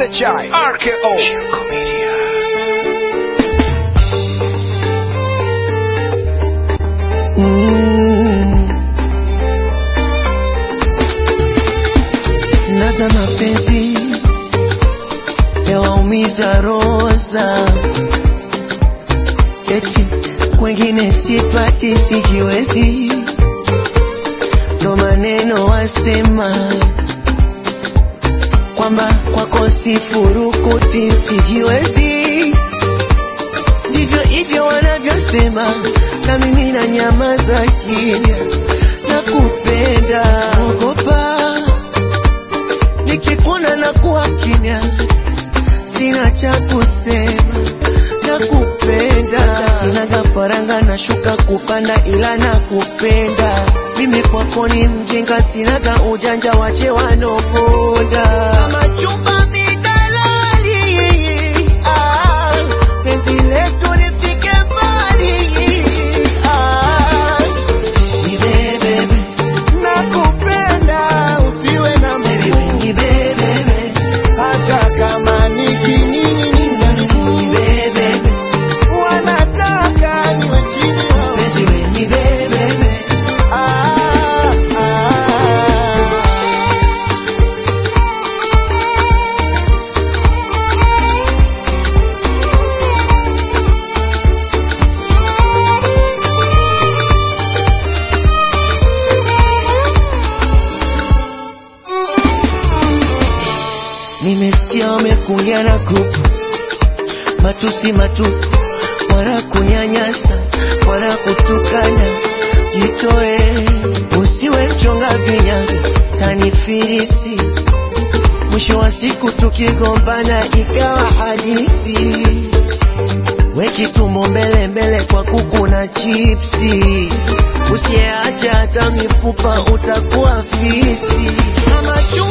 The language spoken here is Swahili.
SHI RKO Shirko Media Mm. Labda mapenzi yawaumiza roza, eti kwengine sipati, sijiwezi, ndo maneno wasema kwamba kwako sifurukuti, sijiwezi, ndivyo hivyo wanavyosema, na mimi na nyamaza kimya, nakupenda, ogopa nikikuona na kuwa kimya, sina cha kusema, nakupenda, sinaga faranga na shuka kupanda, ila nakupenda mimi kwako ni mjinga, sinaga ujanja, wache wanoponda kama chumba midalali, ah, penzi letu lifike mbali, ah, nibebebe nakupenda usiwe na mibebebe hata kama nikinini nibebebe wanataka niwe chini wawe nibebebe ah, ah. Nimesikia wamekungia na grupu matusi matupu, wala kunyanyasa wala kutukana. Jitoe, usiwe mchonga vinyago, tanifirisi. Mwisho wa siku tukigombana ikawa hadithi, weki tumbo mbele mbele kwa kuku na chipsi. Usiyeacha hata mifupa utakuwa fisi kama chuma